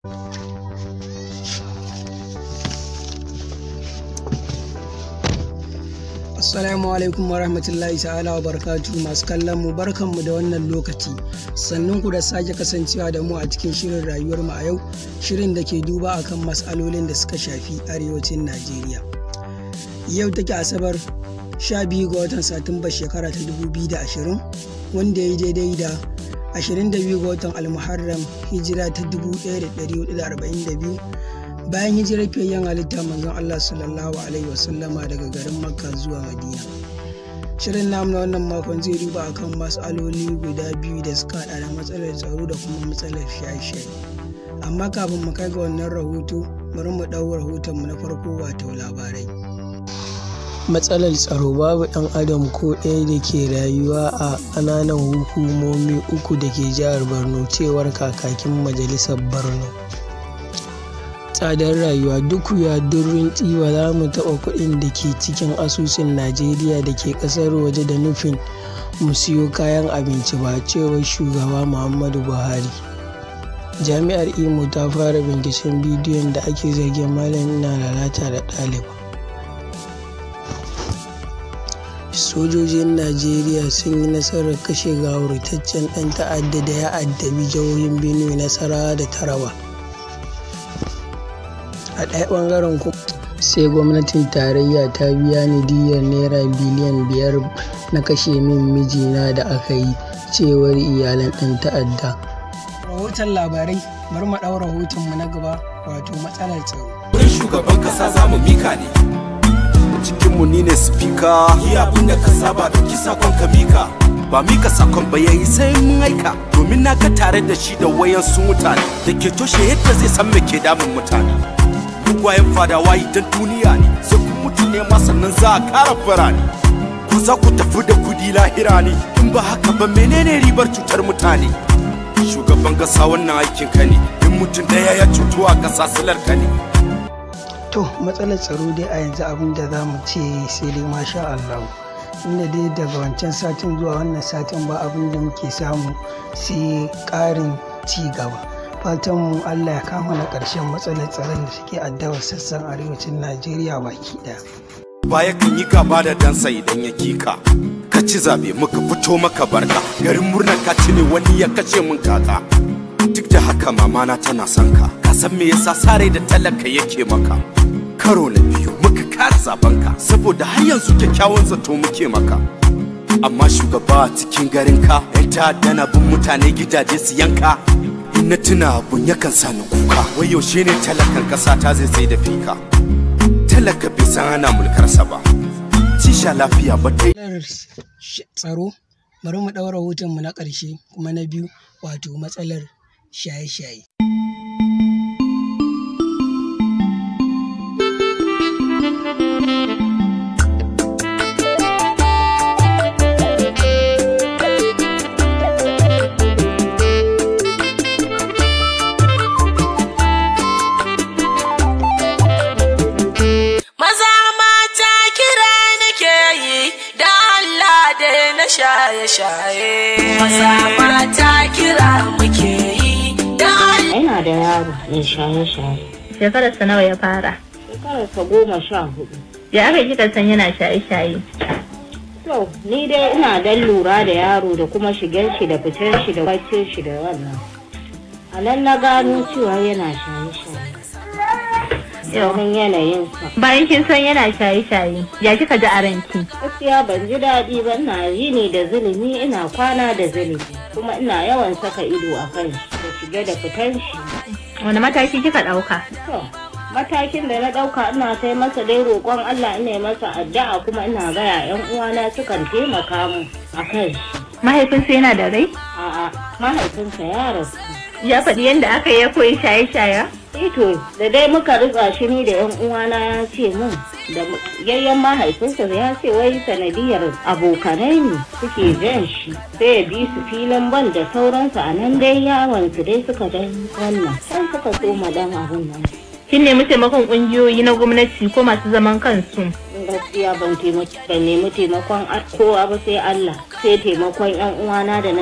Assalamu alaikum wa rahmatullahi ta'ala wa barakatu masu kallon mu barkan mu da wannan lokaci sannan ku da sake kasancewa da mu a cikin shirin rayuwar mu a yau shirin da ke duba akan matsalolin da suka shafi arewacin Najeriya. Yau take Asabar 12 ga watan Satumba shekara ta 2020 wanda ya yi daidai da 22 ga watan Almuharram hijira ta 1442 bayan hijirar fiyayyen halitta manzon Allah sallallahu alaihi wasallama daga garin Makka zuwa Madina. Shirin namu na wannan makon zai duba akan matsaloli guda biyu da suka hada da matsalar tsaro da kuma matsalar shaye-shaye. Amma kafin mu kai ga wannan rahoto, bari mu ɗau rahoton mu na farko wato labarai. Matsalar tsaro babu ɗan adam ko ɗaya da ke rayuwa a ƙananan hukumomi uku da ke jihar Borno cewar kakakin majalisar Borno. tsadar rayuwa duk ya durin ba za mu taɓa kuɗin da ke cikin asusun najeriya da ke ƙasar waje da nufin mu siyo kayan abinci ba cewar shugaba muhammadu buhari jami'ar imo ta fara binciken bidiyon da ake zargin malam na lalata da ɗaliba sojojin najeriya sun yi nasarar kashe gawurtaccen ɗan ta'adda da ya addabi jihohin benue nasarawa da taraba a ɗaya ɓangaren kuma sai gwamnatin tarayya ta biya ni diyyar naira biliyan biyar na kashe min mijina da aka yi cewar iyalan ɗan ta'adda rahoton labarai bari mu ɗau rahotonmu na gaba wato matsalar tsaro wurin shugaban kasa za mu mika ne cikinmu ni ne spika yi abin da ka saba da kisa kon ka mika ba mika sakon ba yayi sai mun aika domin na ga tare da shi da wayan su mutane da ke toshe yadda zai san me ke damun mutane dugwayen fadawa idan duniya ne sai ku mutu ne ma sannan za a kara birane ku za ku tafi da kudi lahira ne in ba haka ba menene ribar cutar mutane shugaban kasa wannan aikin ka ne in mutum daya ya cutu a kasa silar ka ne to matsalar tsaro dai a yanzu abin da za mu ce sai dai masha Allah inda dai daga wancan satin zuwa wannan satin ba abin da muke samu sai ƙarin ci gaba fatan mu Allah ya kama na ƙarshen matsalar tsaron da suke addabar sassan arewacin Najeriya baki ɗaya. baya kan yi gaba da dansa idan ya kika ka ci zabe muka fito maka barka garin murnar ka ci ne wani ya kace mun kaka duk da haka mamana tana son ka ka san me yasa sare da talaka yake maka karo na biyu muka kara zaben ka saboda har yanzu kyakkyawan zato muke maka amma shugaba a cikin garin ka yan ta'adda na bin mutane gidaje su yanka in na tuna abun yakan sa ni kuka wai yaushe ne talakan kasa ta zai sai da fika talaka bai san ana mulkarsa ba sha lafiya ba ta tsaro bari mu ɗaura mu na ƙarshe kuma na biyu wato matsalar shaye-shaye shaye-shaye Masa mata kira muke yi da Yana da yaro mai shaye-shaye. Shekararsa nawa ya fara? Shekararsa goma sha hudu. Ya aka kika san yana shaye-shaye? To, ni dai ina dan lura da yaro da kuma shigar shi da fitar shi da bacin shi da wannan. A nan na gano cewa yana shaye-shaye. Yawon yanayinsa. Bayan kin san yana shaye-shaye, ya kika ji a ranki? Gaskiya ban ji daɗi ba na yi ne da zulumi ina kwana da zulumi. Kuma ina yawan saka ido a kan shi da shige da fitar shi. Wani mataki kika ɗauka? To, matakin da na ɗauka ina sai masa dai roƙon Allah ina masa addu'a kuma ina gaya 'yan uwana sukan taimaka mu a kan shi. Mahaifinsa yana da rai? A'a, mahaifinsa ya rasu. Ya faɗi yadda aka yi ya koyi shaye-shaye? Ito, da dai muka ritsa shi ni da 'yan uwana ya ce mun da yayyan mahaifinsa ya ce wai sanadiyar abokanai ne suke jan shi sai ya bi su filin ban da sauransu a nan dai yawon su dai suka dan wannan sai suka so dan abun nan. Kin nemi taimakon ƙungiyoyi na gwamnati ko masu zaman kansu? gaskiya ban nemi taimakon kowa ba sai Allah sai taimakon yan uwana da na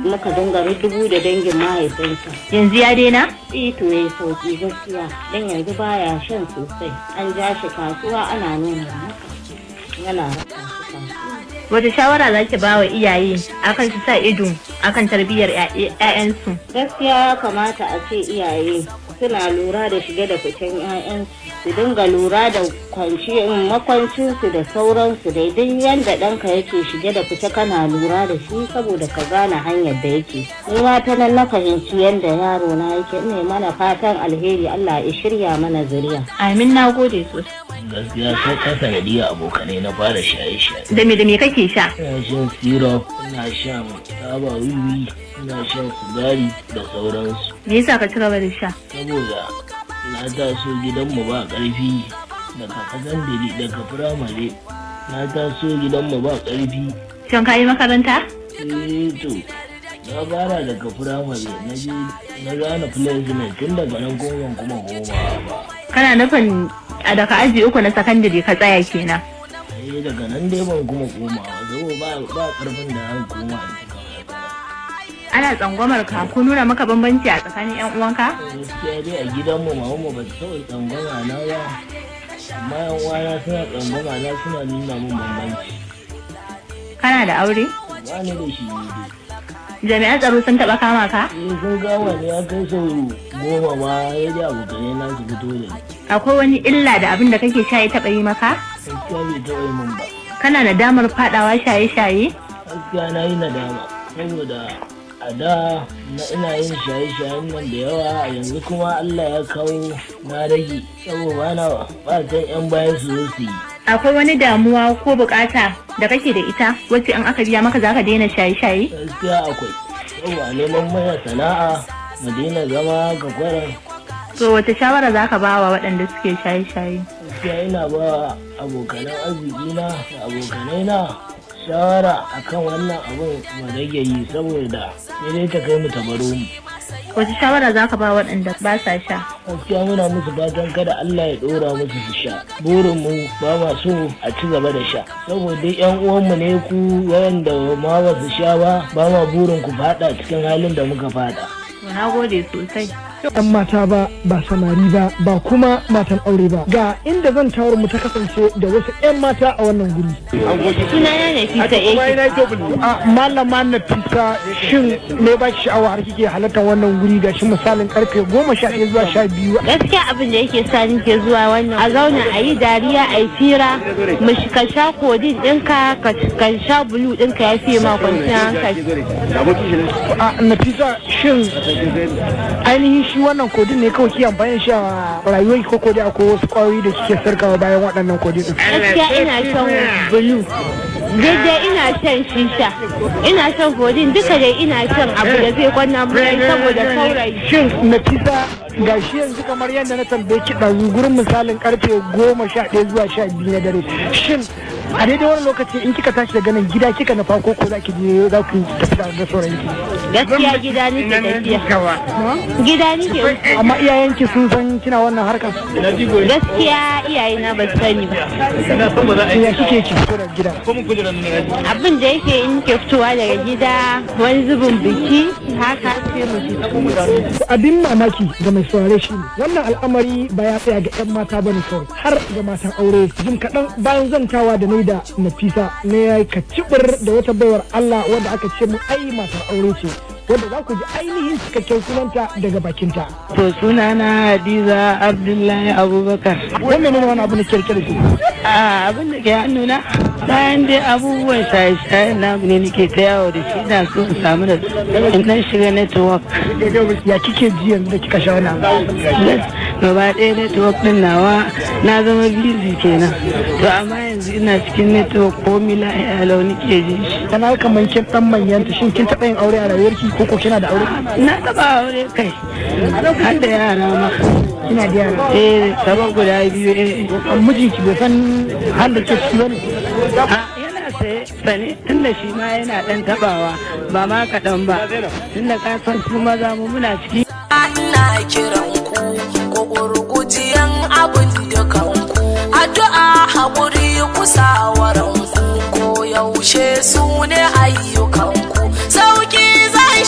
muka dinga dubu da dangin mahaifinsa yanzu ya daina ito ya sauki gaskiya don yanzu baya shan sosai an ja shi kasuwa ana nuna maka yana raka shi kasuwa wata shawara za ki ba wa iyaye akan su sa ido akan tarbiyyar 'ya'yansu gaskiya ya kamata a ce iyaye suna lura da shige da ficen 'ya'yansu su dinga lura da kwanci makwancinsu da sauransu dai duk yadda ɗanka yake shige da fice kana lura da shi saboda ka gane hanyar da yake ni ma ta nan na fahimci yadda yaro na yake ne mana fatan alheri Allah ya shirya mana zuriya amin na gode sosai gaskiya sai ka sanadiyar abokanai na fara shaye-shaye da me da me kake sha ina shan syrup ina shan taba wiwi ina shan sigari da sauransu me yasa ka ci gaba da sha saboda na taso gidanmu ba ƙarfi daga sakandare daga firamare na taso gidanmu ba ƙarfi shin ka yi makaranta eh to na fara daga firamare na je na gane placement tun daga nan kuma kuma goma ba kana nufin a daga aji uku na sakandare ka tsaya kenan eh daga nan dai ban kuma koma ba saboda ba ba karfin da an koma a cikin makaranta ana tsangwamar ka ko nuna maka bambanci a tsakanin yan uwanka gaskiya dai a gidanmu mamanmu ba ta taɓa tsangwama na ba amma yan uwana suna tsangwama na suna nuna min bambanci kana da aure ba ni da shi ne dai jami'an tsaro sun taba kama ka eh sun gama ne ya kai sau goma ma ya ji abokanai na su fito da ni akwai wani illa da abin da kake sha ya taba yi maka gaskiya bai taɓa yi min ba kana da damar fadawa shaye-shaye gaskiya na yi nadama saboda a da na ina yin shaye-shayen nan da yawa yanzu kuma Allah ya kawo na rage saboda ba na fatan yan baya su zo su yi akwai wani damuwa ko bukata da kake da ita wacce in aka biya maka zaka daina shaye-shaye gaskiya akwai saboda neman mana sana'a mu daina zama ga kwaran to wace shawara zaka ba wa waɗanda suke shaye-shaye gaskiya ina ba abokanan arziki na da abokanai na shawara akan wannan abun mu rage yi saboda sai dai ta kai mu ta baro mu wace shawara zaka ba waɗanda ba sa sha gaskiya muna musu fatan kada Allah ya dora musu su sha burin mu ba ma so a ci gaba da sha saboda yan uwanmu ne ku wayanda ma ba su sha ba ba ma burin ku fada cikin halin da muka fada to na gode sosai yan mata ba ba samari ba ba kuma matan aure ba ga inda zan tawar mu ta kasance da wasu yan mata a wannan guri sunana ne fita ake a malama na fita shin me ba ki sha'awa har kike halartar wannan guri ga shi misalin karfe goma sha ɗaya zuwa sha biyu gaskiya abin da yake sa ni ke zuwa wannan a zauna a yi dariya a yi fira mu shi- ka sha kodin ɗinka ka ka sha bulu ɗinka ya fiye ma kwanciyar hankali a nafisa shin ainihin shi wannan kodin ne kawai ke amfani da shi a rayuwar ko kodin akwai wasu kwayoyi da kike sarkawa bayan waɗannan kodin din gaskiya ina shan bulu daidai ina shan shisha ina shan kodin duka dai ina shan abu da zai kwanna mai saboda saurayi shin nafisa ga shi yanzu kamar yadda na tambaye ki ɗazu gurin misalin karfe goma sha ɗaya zuwa sha biyu na dare shin a daidai wani lokaci in kika tashi daga nan gida kika nufa ko ko za ki je za ku tafi da da sauran ki gaskiya gida nake tafiya gida nake amma iyayenki sun san kina wannan harkar gaskiya iyayena ba su sani ba ya kike ki fito da gida abin da yake in ke fitowa daga gida wani zubin biki haka sai mu fito abin mamaki ga mai saurare shi ne wannan al'amari ba ya tsaya ga 'yan mata ba ne kawai har ga matan aure jim kaɗan bayan zantawa da nai da nafisa ne ya yi kacibir da wata baiwar allah wadda aka ce mu ai matar aure ce wadda za ku ji ainihin cikakken sunanta daga bakinta To sunana Hadiza Abdullahi Abubakar. wannan ne wani abu na kirkir da shi A abin da ke hannuna bayan dai abubuwan shaye-shaye na ne nake ta yawo da shi na so in samu da in dan shiga network. ya kike ji yanzu da kika sha wannan abu? Gaba ɗaya network din nawa na zama busy kenan. To amma yanzu ina cikin network ko mila ya lau nake ji shi. kana kamar kin dan manyanta shin kin taɓa yin aure a rayuwarki ko ko kina da aure Na taɓa aure kai. Har da yara ma. kina da yara Eh, sabon guda biyu eh. mijinki bai san har da ke ciki bane A, yana saye sane tunda shi ma yana dan tabawa ba ma kaɗan ba tunda ka san su maza mu muna ciki ina kiran ku ku gurgujiyan abin dukan ku addu'a haƙuri kusawaran ku ko yaushe su ne ayyukan ku sauki zai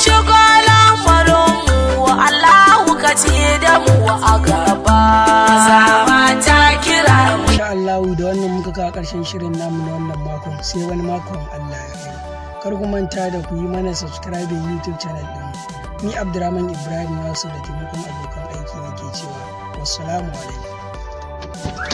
ƙarshen shirin namu na wannan makon sai wani makon Allah ya kai kar ku manta da ku yi mana subscribe YouTube channel ɗin ni Abdurrahman Ibrahim Wasu da taimakon abokan aiki nake cewa wassalamu alaikum